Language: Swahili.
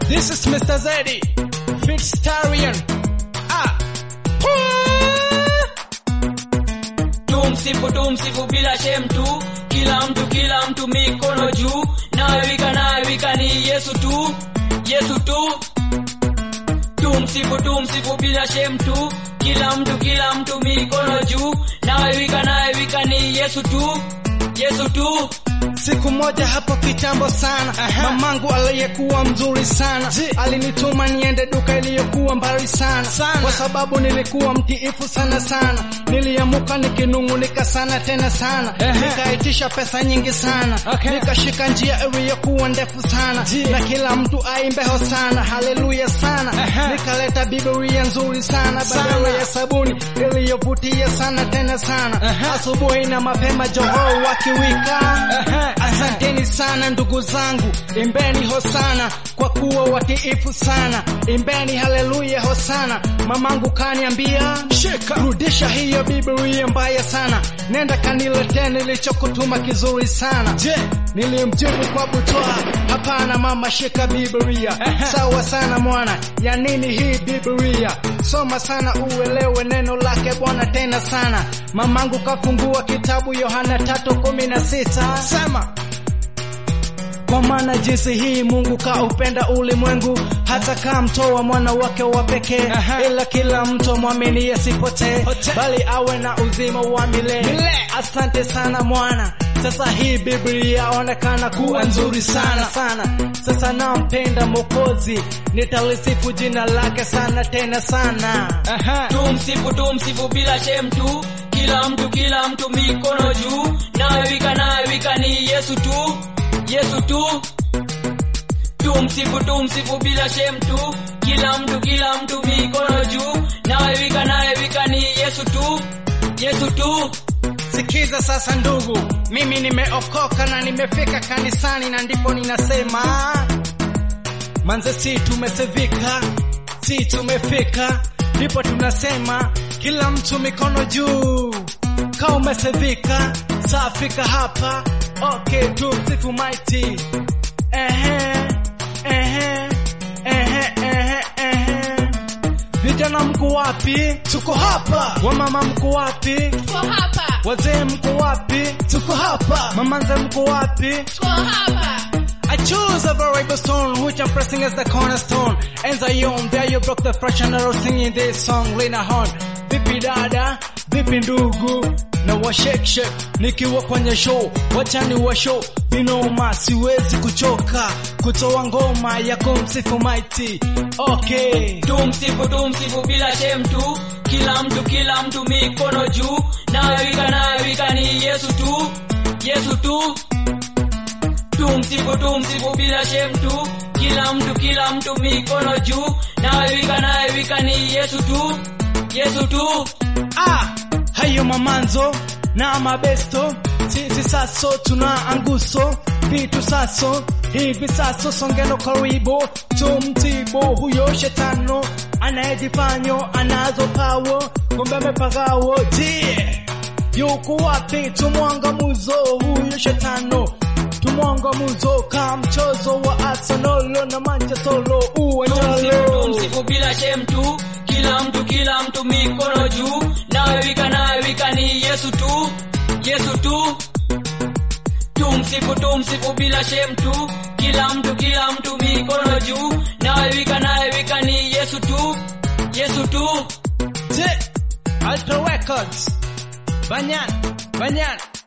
This is Mr. Zeddy, Fitstarian. Ah. tumsifu tumsifu bila shem tu kila mtu kila mtu mikono juu nawewika nawewika ni yesu tu yesu tu tumsifu tumsifu bila shem tu kila mtu kila mtu mikono juu nawewika nawewika ni yesu tu yesu tu Siku moja hapo kitambo sana mamangu aliyekuwa mzuri sana alinituma niende duka iliyokuwa mbali sana, Sana. kwa sababu nilikuwa mtiifu sana sana. Niliamuka nikinung'unika sana tena sana, Ehe. nikaitisha pesa nyingi sana Okay. nikashika njia iliyokuwa ndefu sana Ji. na kila mtu aimbeho sana, haleluya sana. Ehe. Nikaleta Biblia nzuri sana Sana. badala ya sabuni iliyovutia sana tena sana. Ehe. Asubuhi na mapema johoo wakiwika Ehe. Asanteni sana ndugu zangu, imbeni hosana kwa kuwa watiifu sana, imbeni haleluya hosana. Mamangu kaniambia Shika. rudisha hiyo Biblia mbaya sana, nenda kaniletee nilichokutuma kizuri sana. Je, Nilimjibu kwa butwaa, hapana mama, shika Biblia. Ehe. Sawa sana mwana, ya nini hii Biblia? Soma sana uelewe neno lake Bwana tena sana. Mamangu kafungua kitabu Yohana tatu kumi na sita sema. kwa maana jinsi hii Mungu kaupenda ulimwengu hata kamtoa mwana wake wa pekee, Aha. ila kila mtu mwamini asipotee, Potee. bali awe na uzima wa milele. Milele. Asante sana mwana. Sasa hii Biblia onekana kuwa nzuri sana sana. Sasa nampenda Mwokozi, nitalisifu jina lake sana tena sana. Aha. tumsifu tumsifu bila shem tu kila mtu kila mtu mikono juu nawewika nawewika ni yesu tu yesu tu tumsifu tumsifu bila shem tu kila mtu kila mtu mikono juu nawewika nawewika ni yesu tu yesu tu Sikiza sasa ndugu, mimi nimeokoka na nimefika kanisani na ndipo ninasema manze, si tumesevika, si tumefika, ndipo tunasema kila mtu mikono juu. Ka umesevika, safika hapa, okay, tumsifu mighty. Ehe, ehe, ehe, ehe, ehe. Vijana mko wapi? Tuko hapa. Wamama mko wapi? Tuko hapa, Wazee mko wapi? Tuko hapa. Mamanze mko wapi? tuko hapa. I choose a variable stone which I'm pressing as the cornerstone. And Zion, there you broke the fresh and arrow singing this song, Lena Horn. Vipi dada, vipi ndugu, na wa shake shake nikiwa kwenye show, wachani wa show vinoma, siwezi kuchoka kutoa ngoma ya kumsifu mighty. Okay. tumsifu tumsifu bila shem tu kila mtu kila mtu mikono juu nawewika nawewika ni yesu tu yesu tu tumsifu tumsifu bila shem tu kila mtu kila mtu mikono juu nawewika nawewika ni yesu tu yesu tu Ah, hayo mamanzo na mabesto, sisi saso tuna anguso vitu saso hivi saso, songeno karibu tumtibu huyo shetano anayejifanyo anazo pawo, kumbe amepagawo je, yuko wapi? Tumwangamuzo huyo shetano tumwangamuzo ka mchozo wa Arsenal na Manchester tumsifu uwanjalo tumsifu bila shem tu kila mtu kila mtu mikono juu nawewika nawewika ni yesu tu yesu tu tumsifu tumsifu bila shem tu kila mtu kila mtu mikono juu nawewika nawewika ni yesu tu yesu tu Je, Alto Records. Banyan, Banyan.